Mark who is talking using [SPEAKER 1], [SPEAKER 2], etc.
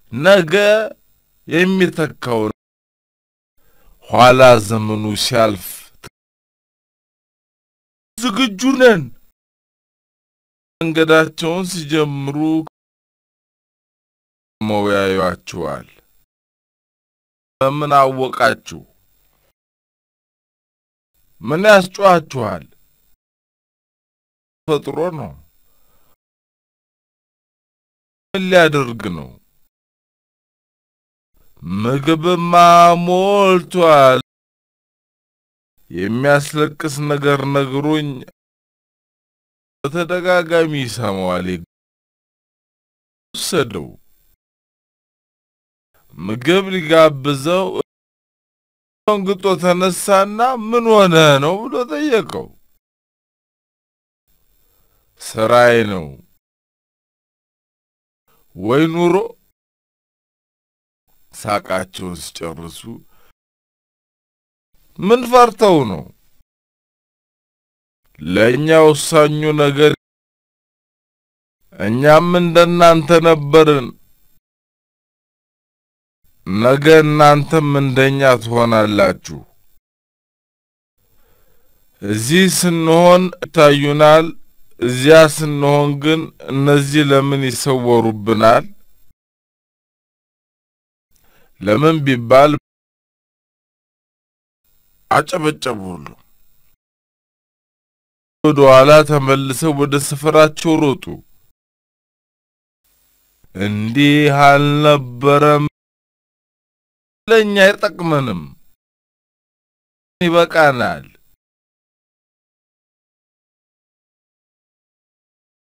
[SPEAKER 1] ነገ የሚተካው ኋላ ዘመኑ ሲያልፍ ዝግጁ ነን። መንገዳቸውን ሲጀምሩ መወያዩአችኋል። በምን አወቃችሁ? ምን ያስጮኻችኋል? ፈጥሮ ነው። ምን ሊያደርግ ነው? ምግብማ ሞልቷል። የሚያስለቅስ ነገር ነግሮኝ በተደጋጋሚ ይሰማዋል። ወሰደው። ምግብ ሊጋብዘው እንግጦ ተነሳና ምን ሆነ ነው ብሎ ጠየቀው። ስራዬ ነው ወይ ኑሮ? ሳቃቸውን ሲጨርሱ ምን ፈርተው ነው? ለእኛ ወሳኙ ነገር እኛም እንደናንተ ነበርን። ነገ እናንተም እንደኛ ትሆናላችሁ። እዚህ ስንሆን ይታዩናል፣ እዚያ ስንሆን ግን እነዚህ ለምን ይሰወሩብናል? ለምን ቢባል አጨበጨቡ ሁሉ። ወደ ኋላ ተመልሰው ወደ ስፍራቸው ሮጡ። እንዲህ አልነበረም፣ ለእኛ አይጠቅመንም፣ ይበቃናል።